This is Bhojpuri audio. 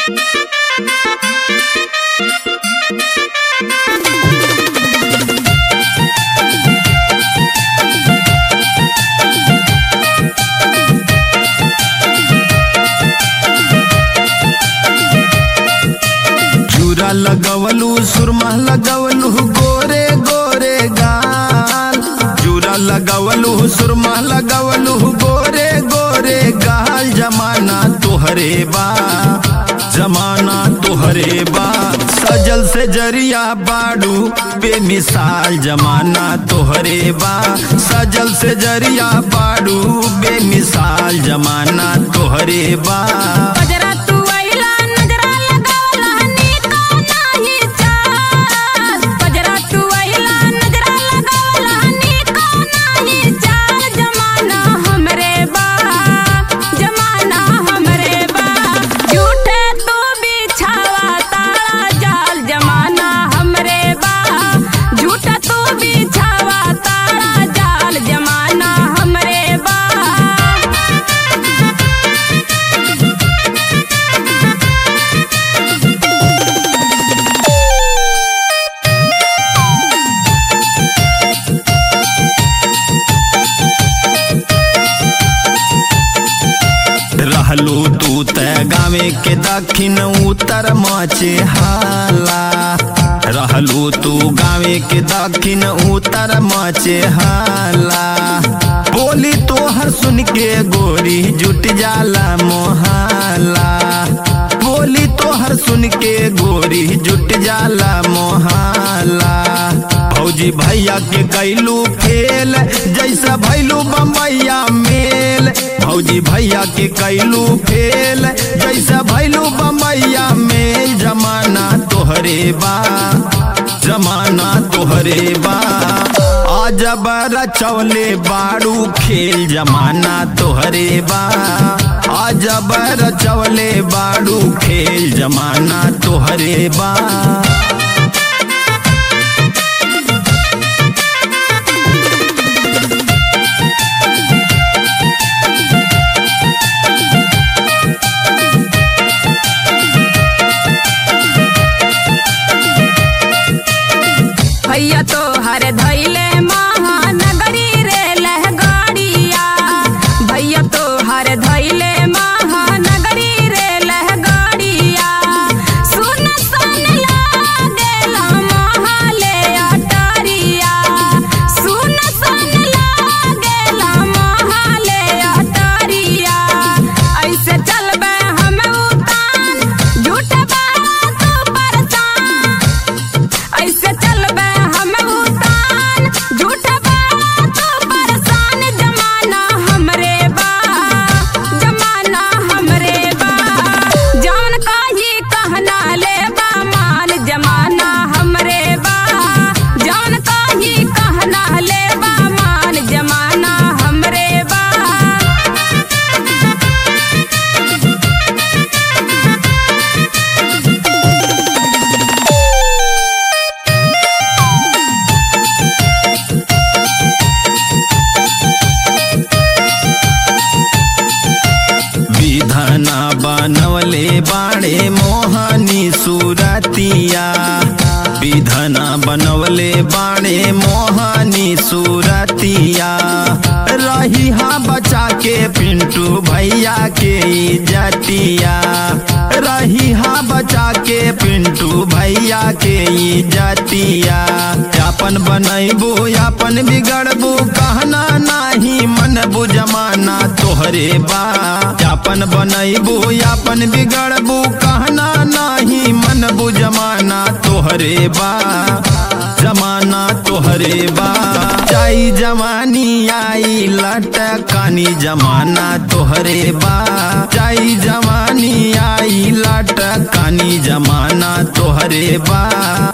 चूरा लगवलू सुरमा लगवलू गोरे गोरे गाल चूरा लगवलू सुरमा लगवलू गोरे गोरे गाल जमाना तोहरे बा जमाना तोहरे बा सजल से जरिया बाड़ू बेमिसाल जमाना तोहरे बा सजल से जरिया बाड़ू बेमिसाल जमाना तोहरे बा गजरा तू आइला नजरा लगावला नीका नाही चाल गजरा तू आइला नजरा लगावला नीका नाही चाल जमाना हमरे बा जमाना हमरे बा झूठे तू बिछावा तारा जाल जमाना हमरे बा झूठा तू बिछावा तारा जाल जमाना हमरे बा रहलू तू त गावे के दक्षिण उत्तर मचे हाला रहलू तू गावे के दक्षिण उत्तर मचे हाला बोली तोहर सुन के गोरी जुट जाला मोहाला बोली तोहर सुन के गोरी जुट जाला मोहाला भौजी भैया के कैलू फेल जैसा भैलू बम्बैया मेल भौजी भैया के कैलू फेल जैसा भैलू बम्बैया मेल जमाना तोहरे बा जमाना तोहरे बा आज रचौले बाड़ू खेल जमाना तोहरे बा आज रचौले बाड़ू खेल जमाना तोहरे बा भैया तो हर धैले महानगरी रे लहगाड़िया भैया तो हर धैले महानगरी रे लहगाड़िया सुन सन लागेला महाले अटारिया सुन सन लागेला महाले अटारिया ऐसे चलबे हम उतान झूठ बात परेशान ऐसे चलबे हम उतान झूठ बात परेशान जमाना हमरे बा जमाना हमरे बा जान काही कहना ले बा मान जमाना हमरे बा जान काही कहना ले बा मान जमाना हमरे बा विधना बनवले बाणे मोहनी सुरतिया विधना बनवले बाणे मोहनी सुरतिया रही हा बचा के पिंटू भैया के इज्जतिया रही हा बचा के पिंटू भैया के इज्जतिया अपन बनैबू अपन बिगड़बू कहना नाही मन बुझमाना तोहरे बा अपन बनैबू अपन बिगड़बू कहना नाही मन बुझमाना तोहरे बा जमाना तोहरे बा जाई जवानी आई लटकानी जमाना तोहरे बा जाई जवानी आई लटकानी जमाना तोहरे बा